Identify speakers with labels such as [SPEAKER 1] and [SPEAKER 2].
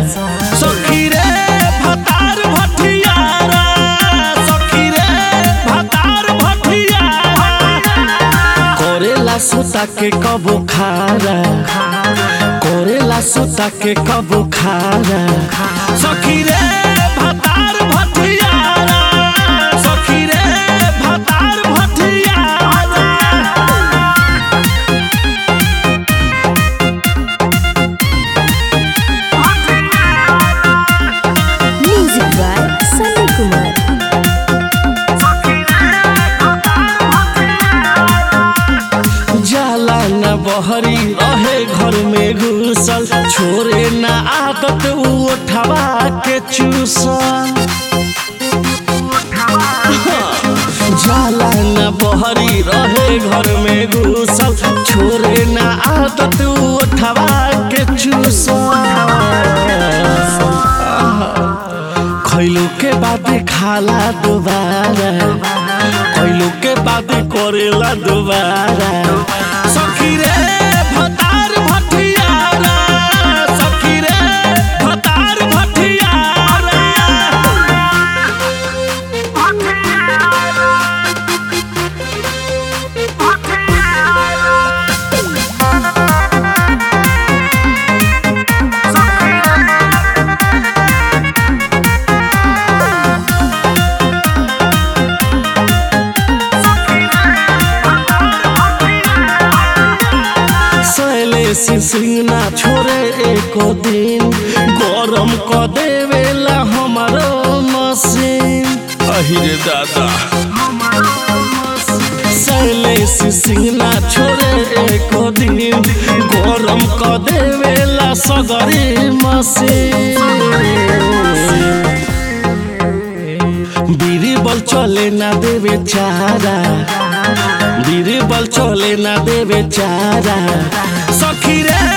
[SPEAKER 1] सखी रे भतार भटियारा सखी रे भतार भटियारा करेला सुता के कबो खारा करेला सुता के कबो खारा सखी रे भतार भटियारा सखी रे भतार भटियारा
[SPEAKER 2] Music by Sunny Kumar.
[SPEAKER 1] जाला न बहरी रहे घर में घुसल छोरे न आदत उठवा के चूसल जाला न बहरी रहे घर में घुसल छोरे न आदत उठवा के चूसल खैलो के बाद खाला दोबारा खैलो के बाद करेला दोबारा सखी रे भतार भटियारा सखी रे भतार भटियारा शैलेश सिंह ना छोड़े एको दिन गरम क देवेला हमारो मशीन अहिरे दादा शैलेश सिंह ना छोड़े एको दिन गरम क देवेला सगरी मशीन बीरबल चले ना देवे चारा बीरबल चले ना देवे चारा सखी रे